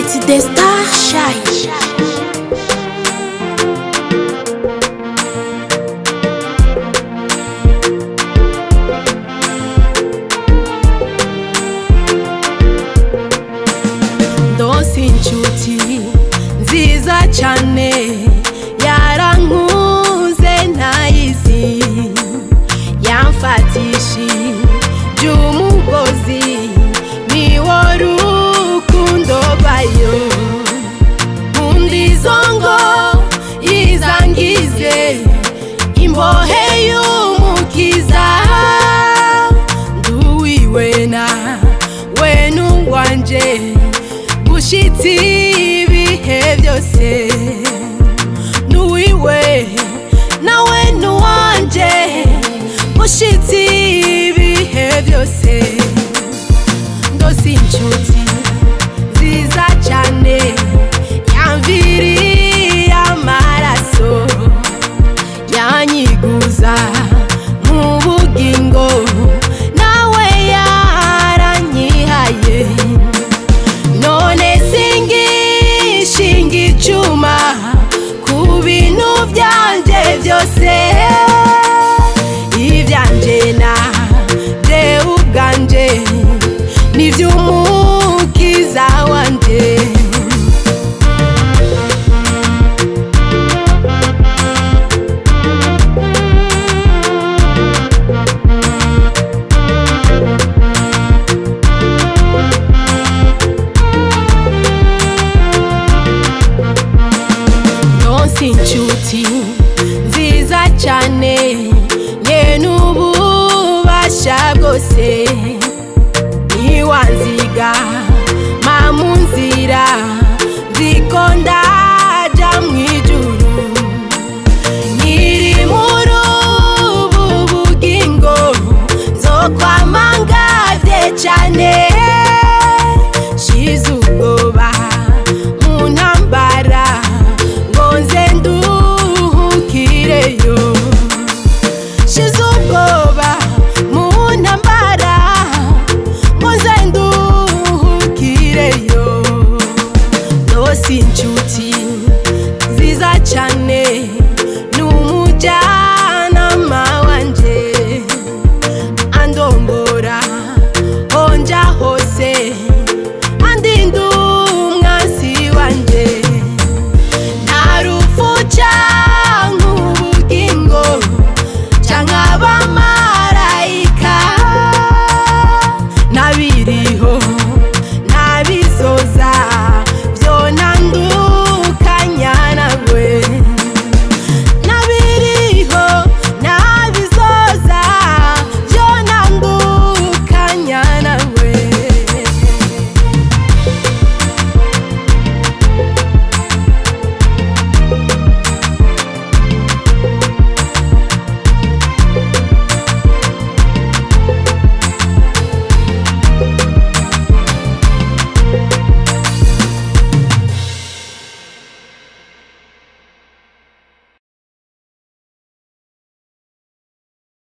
It's the star shine. ndonse inshuti nziza cyane yarankuze ntayizi yamfatishije umugozi niwo rukundo rwayo undi zongo yizangize imbohe y'umukiza nduwiwe na we n'uwanje gushitsi ibihe byose nuwiwe nawe nuwanje gushitsi ibihe byose ndose inshuti nziza cyane yamviriye amaraso yanyiguza mu bugingo nawe yaranyihaye none singishinga icuma ku bintu byanje byose ibyanje na jewe ubwanje n'iby'umukiza wanje nonse inshuti nziza cyane nye n'ububasha bwose ntiwanziga ma mu nzira nziko ndaja mu ijuru nkiri muri ubu bugingo zo kwamangavye cyane shizu